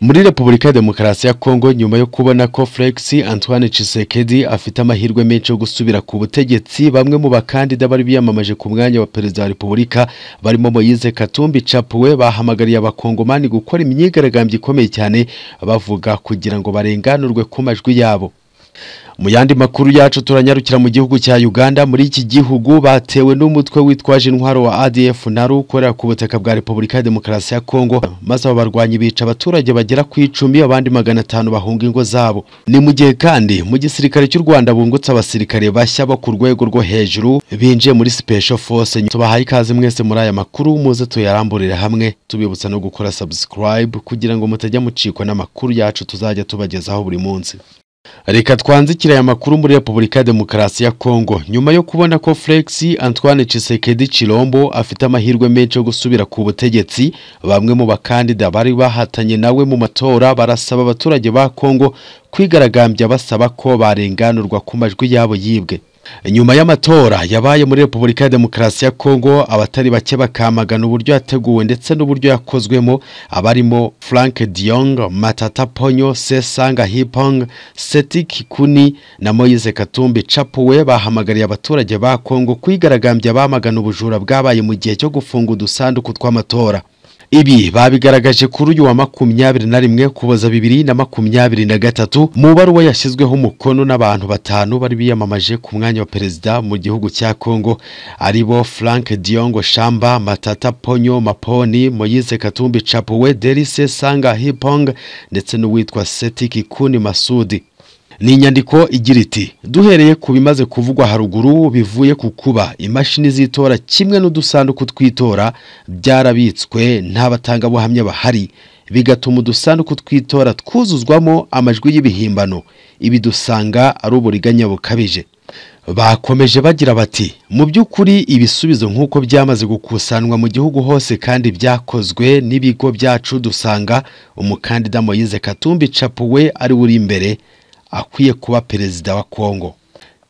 muri repubulika ya demokarasi ya kongo nyuma yo kubona ko felix antoine Tshisekedi afite amahirwe menshi yo gusubira ku butegetsi bamwe mu bakandida bari biyamamaje ku mwanya wa perezida wa repubulika barimo moyize katumbi capuwe bahamagariye abakongomani gukora imyigaragambyo ikomeye cyane bavuga kugira ngo barenganurwe ku majwi yabo mu yandi makuru yacu turanyarukira mu gihugu cya Uganda muri iki gihugu batewe n'umutwe witwaje intwaro wa ADF nari ukorera ku butaka bwa Repubulika ya Demokarasi ya Kongo maze abo barwanyi bica abaturage bagera ku icumi abandi magana atanu bahunga ingo zabo ni mu gihe kandi mu gisirikare cy'u Rwanda bungutse abasirikare bashya bo ku rwego rwo hejuru binjiye muri Special Force tubahaye ikaze mwese muri aya makuru muze tuyaramburire hamwe tubibutsa no gukora subscribe kugira ngo mutajya mucikwa n'amakuru yacu tuzajya tubagezaho buri munsi Reka twanzikira aya makuru muri Repubulika ya Demokarasi ya Kongo nyuma yo kubona ko Felix Antoine Tshisekedi Chilombo afite amahirwe menshi yo gusubira ku butegetsi bamwe mu bakandida bari bahatanye nawe mu matora barasaba abaturage ba Kongo kwigaragambya basaba ko barenganurwa ku majwi yabo yibwe nyuma y'amatora yabaye muri repubulika ya demokarasi ya kongo abatari bake bakamagana uburyo yateguwe ndetse n'uburyo yakozwemo abarimo frank diong matata ponyo sesanga hipong seti kikuni na moyize katumbi capuwe bahamagariye abaturage ba kongo kwigaragambya bamagana ubujura bwabaye mu gihe cyo gufunga udusanduku tw'amatora ibi babigaragaje kuri uyu wa makumyabiri na rimwe kuboza bibiri na makumyabiri na gatatu mu baruwa yashyizweho umukono n'abantu batanu bari biyamamaje ku mwanya wa perezida mu gihugu cya kongo aribo frank diongo shamba matata ponyo maponi moyize katumbi capuwe derise sanga hipong ndetse n'uwitwa setiki kuni masudi ni inyandiko igira iti duhereye ku bimaze kuvugwa haruguru bivuye ku kuba imashini z'itora kimwe n'udusanduku tw'itora byarabitswe nta batangabuhamya bahari bigatuma udusanduku tw'itora twuzuzwamo amajwi y'ibihimbano ibi dusanga ari uburiganya bukabije bakomeje bagira bati mu by'ukuri ibisubizo nk'uko byamaze gukusanwa mu gihugu hose kandi byakozwe n'ibigo byacu dusanga umukandida moyize katumbi capuwe ari we uri imbere akwiye kuba perezida wa kongo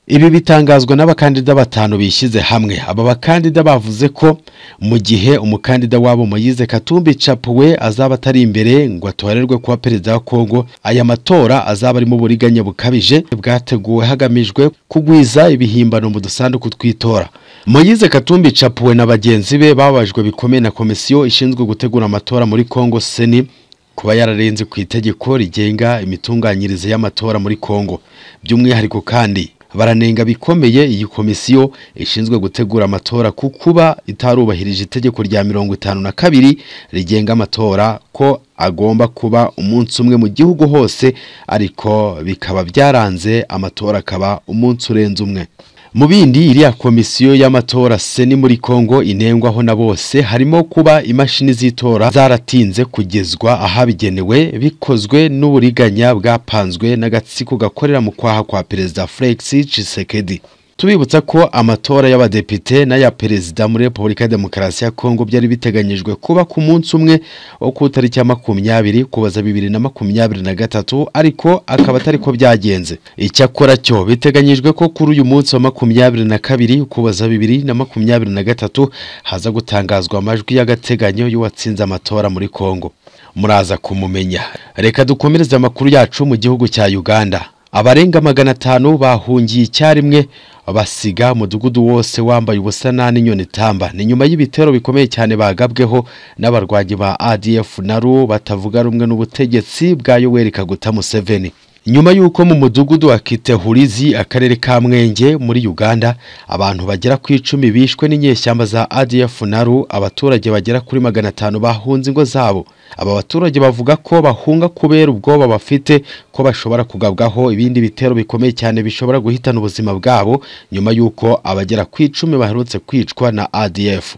ibi bitangazwa n'abakandida batanu bishyize hamwe aba bakandida bavuze ko mu gihe umukandida wabo moyize katumbi capuwe azaba atari imbere ngo atorerwe kuba perezida wa kongo aya matora azaba arimo uburiganya bukabije bwateguwe hagamijwe kugwiza ibihimbano mu dusanduku tw'itora moyize katumbi capuwe na bagenzi be babajwe bikomeye na komisiyo ishinzwe gutegura amatora muri kongo seni kuba yararenze ku itegeko rigenga imitunganyirize y'amatora muri Kongo by'umwihariko kandi baranenga bikomeye iyi komisiyo ishinzwe gutegura amatora ku kuba itarubahirije itegeko rya mirongo itanu na kabiri rigenga amatora ko agomba kuba umunsi umwe mu gihugu hose ariko bikaba byaranze amatora akaba umunsi urenze umwe mu bindi iriya komisiyo y'amatora seni muri kongo inengwaho na bose harimo kuba imashini z'itora zaratinze kugezwa ahabigenewe bikozwe n'uburiganya bwapanzwe n'agatsiko gakorera mu kwaha kwa perezida felix Tshisekedi tubibutsa ko amatora y'abadepite n'aya perezida muri repubulika ya demokarasi ya kongo byari biteganyijwe kuba ku munsi umwe wo ku itariki ya makumyabiri kubaza bibiri na makumyabiri na gatatu ariko akaba atari ko byagenze icyakora cyo biteganyijwe ko kuri uyu munsi wa makumyabiri na kabiri kubaza bibiri na makumyabiri na gatatu haza gutangazwa amajwi y'agateganyo y'uwatsinze amatora muri kongo muraza kumumenya reka dukomereze amakuru yacu mu gihugu cya uganda abarenga magana atanu bahungiye icyarimwe basiga umudugudu wose wambaye ubusa nta n'inyoni itamba ni nyuma y'ibitero bikomeye cyane bagabweho n'abarwanyi ba adf naru batavuga rumwe n'ubutegetsi bwa yoweri kaguta museveni nyuma y'uko mu mudugudu wa kitehurizi akarere ka mwenge muri uganda abantu bagera ku icumi bishwe n'inyeshyamba za adf naru abaturage bagera kuri magana atanu bahunze ingo zabo aba baturage bavuga ko bahunga kubera ubwoba bafite ko bashobora kugabwaho ibindi bitero bikomeye cyane bishobora guhitana ubuzima bwabo nyuma y'uko abagera ku icumi baherutse kwicwa na adf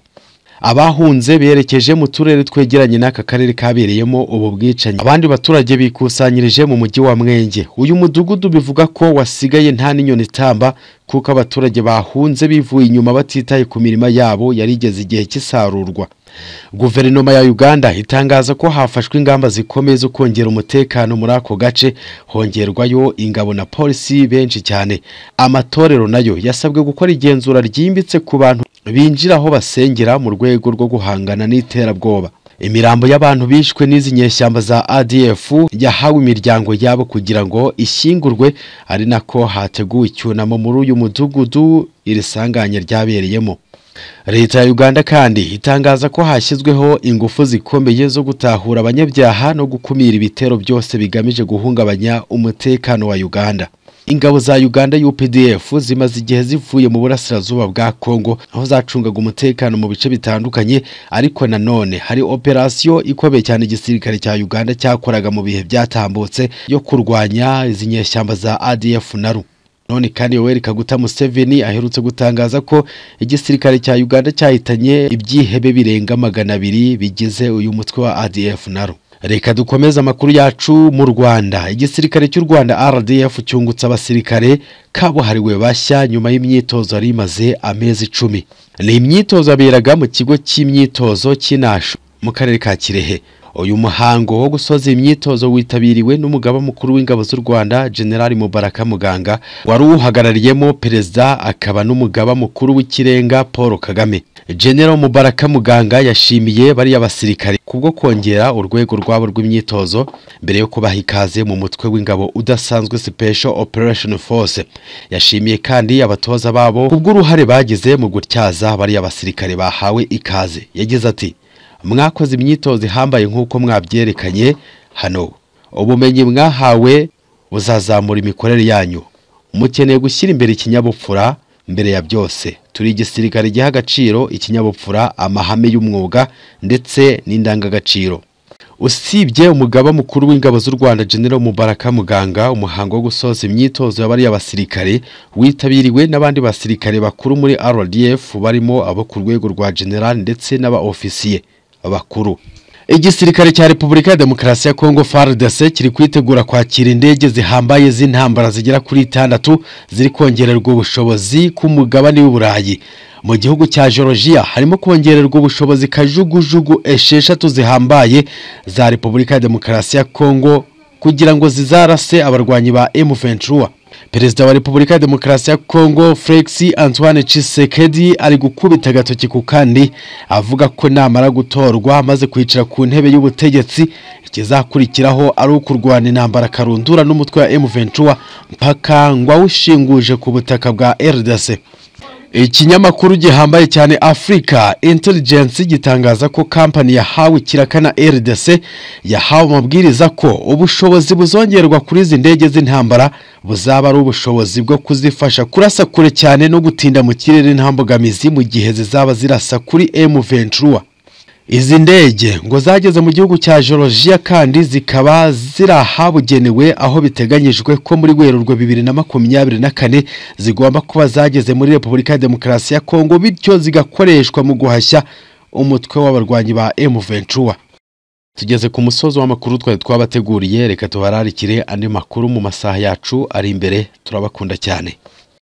abahunze berekeje mu turere twegeranye n'aka karere kabereyemo ubu bwicanyi abandi baturage bikusanyirije mu mujyi wa mwenge uyu mudugudu bivuga ko wasigaye nta n'inyoni itamba kuko abaturage bahunze bivuye inyuma batitaye ku mirima yabo yari igeze igihe cy'isarurwa guverinoma ya uganda itangaza ko hafashwe ingamba zikomeye zo kongera umutekano muri ako gace hongerwayo ingabo na polisi benshi cyane amatorero nayo yasabwe gukora igenzura ryimbitse ku bantu binjira aho basengera mu rwego rwo guhangana n'iterabwoba imirambo y'abantu bishwe n'izi nyeshyamba za ADF yahawe imiryango yabo kugira ngo ishyingurwe ari nako hateguwe icyunamo muri uyu mudugudu iri sanganya ryabereyemo leta ya uganda kandi itangaza ko hashyizweho ingufu zikomeye zo gutahura abanyabyaha no gukumira ibitero byose bigamije guhungabanya umutekano wa uganda ingabo za uganda updf zimaze igihe zivuye mu burasirazuba bwa congo aho zacungaga umutekano mu bice bitandukanye ariko nanone hari operasiyo ikomeye cyane igisirikare cya uganda cyakoraga mu bihe byatambutse yo kurwanya izi nyeshyamba za adf naru none kandi yoweri kaguta museveni aherutse gutangaza ko igisirikare cya uganda cyahitanye ibyihebe birenga magana abiri bigize uyu mutwe wa adf naro reka dukomeze amakuru yacu mu rwanda igisirikare cy'u rwanda rdf cyungutse abasirikare kabuhariwe bashya nyuma y'imyitozo yari imaze amezi icumi ni imyitozo yaberaga mu kigo cy'imyitozo cy'inashu mu karere ka kirehe uyu muhango wo gusoza imyitozo witabiriwe n'umugaba mukuru w'ingabo z'u Rwanda General Mubaraka Muganga wari uhagarariyemo perezida akaba n'umugaba mukuru w'ikirenga Paul Kagame General Mubaraka Muganga yashimiye bariya basirikare kubwo kongera urwego rwabo rw'imyitozo mbere yo kubaha ikaze mu mutwe w'ingabo udasanzwe Special Operation Force yashimiye kandi abatoza babo kubw'uruhare bagize mu gutyaza bariya basirikare bahawe ikaze yagize ati mwakoze imyitozo ihambaye nk'uko mwabyerekanye hano ubumenyi mwahawe buzazamura imikorere yanyu mukeneye gushyira imbere ikinyabupfura mbere ya byose turi igisirikare giha agaciro ikinyabupfura amahame y'umwuga ndetse n'indangagaciro usibye umugaba mukuru w'ingabo z'u Rwanda General Mubaraka Muganga umuhango wo gusoza imyitozo y'abariya basirikare witabiriwe n'abandi basirikare bakuru muri RDF barimo abo ku rwego rwa General ndetse n'aba ofisiye bakuru igisirikare cya repubulika ya demokarasi ya kongo fardc kiri kwitegura kwakira indege zihambaye z'intambara zigera kuri itandatu ziri kongererwa ubushobozi ku mugabane w'uburayi mu gihugu cya georgia harimo kongererwa ubushobozi kajugujugu esheshatu zihambaye za repubulika ya demokarasi ya kongo kugira ngo zizarase abarwanyi ba M23 Perezida wa Repubulika ya Demokarasi ya Kongo Felix Antoine Tshisekedi ari gukubita agatoki ku kandi avuga ko namara gutorwa amaze kwicara ku ntebe y'ubutegetsi ikizakurikiraho ari ukurwana intambara karundura n'umutwe wa M23 mpaka ngwa ushinguje ku butaka bwa RDC ikinyamakuru gihambaye cyane Africa Intelligence gitangaza ko kampani yahawe kirakana RDC yahawe amabwiriza ko ubushobozi buzongerwa kuri izi ndege z'intambara buzaba ari ubushobozi bwo kuzifasha kurasa kure cyane no gutinda mu kirere nta mbogamizi mu gihe zizaba zirasa kuri M23 izi ndege ngo zageze mu gihugu cya Georgia kandi zikaba ziri ahabugenewe aho biteganyijwe ko muri Werurwe bibiri na makumyabiri na kane zigomba kuba zageze muri Repubulika ya Demokarasi ya Kongo bityo zigakoreshwa mu guhashya umutwe w'abarwanyi ba M23 tugeze ku musozi w'amakuru twari twabateguriye reka tuhararikire andi makuru mu masaha yacu ari imbere turabakunda cyane